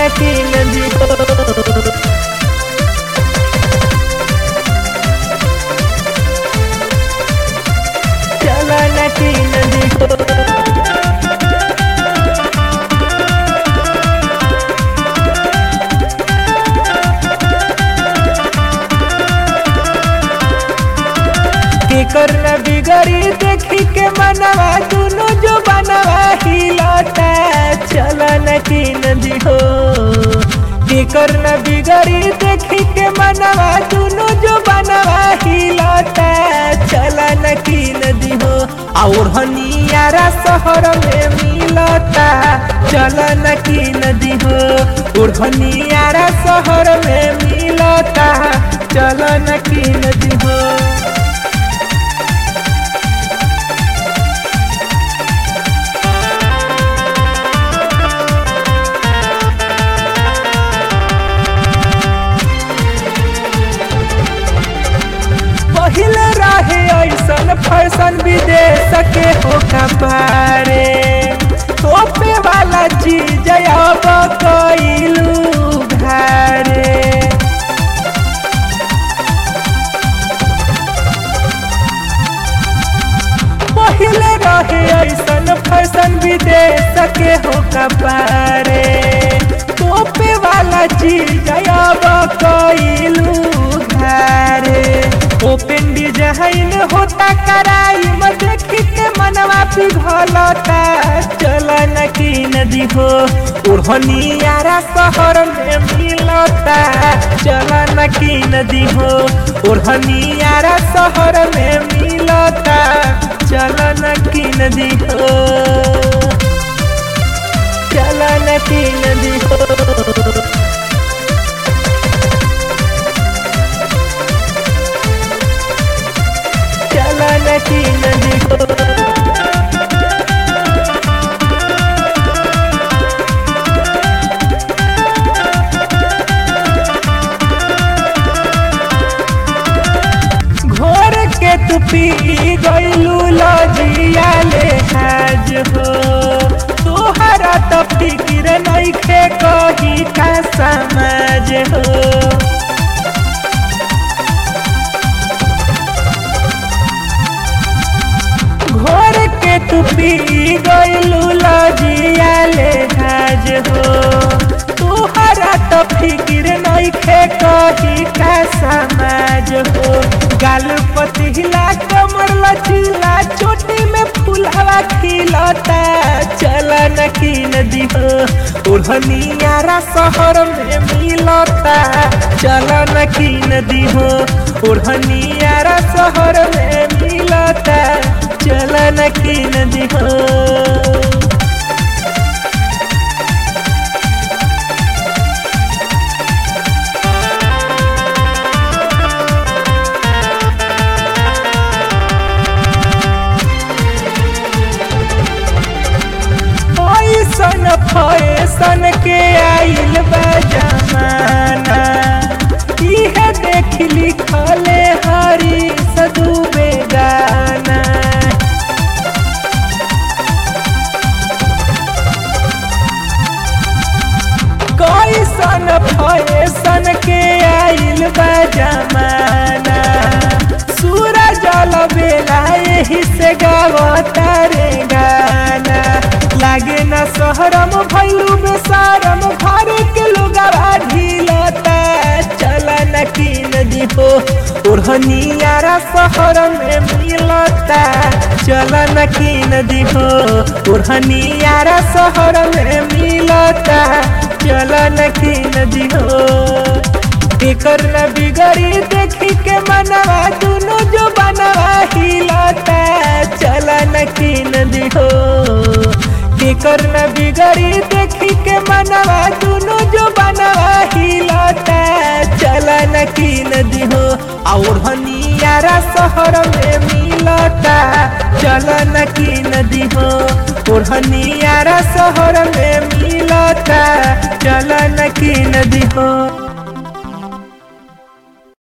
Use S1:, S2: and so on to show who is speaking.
S1: की नदी हो चलन की नदी हो केकर न बिगड़ी देखी के मनवा दुनो जो बनवा हिलता चलन की नदी हो केकर न बिगड़ी देखी के मनवा दुनो जो बनवा हिलता चलन की नदी हो और हनियारा शहर में मिलता चलन की नदी हो और हनियारा शहर में मिलता चलन की नदी हो पहले रहे ऐसन फैशन विदेश के हो कपारे तोपे वाला चीज अब कैलू घरे पहले रहे ऐसन फैशन विदेश के हो कपारे तोपे वाला चीज अब कैलू घरे ओपन डिजाइन होता कराई में देखी के मनवा पिघलता चलन की नदी हो ओढ़नियारा शहर में मिलता चलन की नदी हो ओढ़नियारा शहर में मिलता चलन की नदी हो चलन की नदी हो चलन की नदी हो घोर के तू पी गईलू लजिया ले हाज हो तोहरा तो फिक्र नइखे कही का समाज हो घोर के तू पी गईलू लजिया ले हाज हो तुहरा तो फिक्र नइखे कही का समाज हो गाल पतिला कमर लचीला चोटी में फुलावा खिलता चलन की नदी हो ओढ़नियारा शहर में मिलता चलन की नदी हो ओढ़नियारा शहर में मिलता चलन की नदी हो ऐसन फैसन के आइल बा जमाना इहे देख लिखले हरी सदू बेगाना कैसन फैसन के आइल बा जमाना सूरज बेला यही से गावता रे गाना लागे न शहरम भैलू बेसारम घर के लोगवा ढीलता चलन की नदी हो ओढ़नियारा शहर में मिलता चलन की नदी हो ओढ़नियारा शहर में मिलता चलन की नदी हो एकर न बिगड़ी देखी के मनवा दुनो जो बनवा हिलता चलन की नदी हो एकर न बिगड़ी देखी के मनवा दुनो जो बनवा हिलता चलन की नदी हो और हनियारा शहर में मिलता चलन की नदी हो और हनियारा शहर में मिलता चलन की नदी हो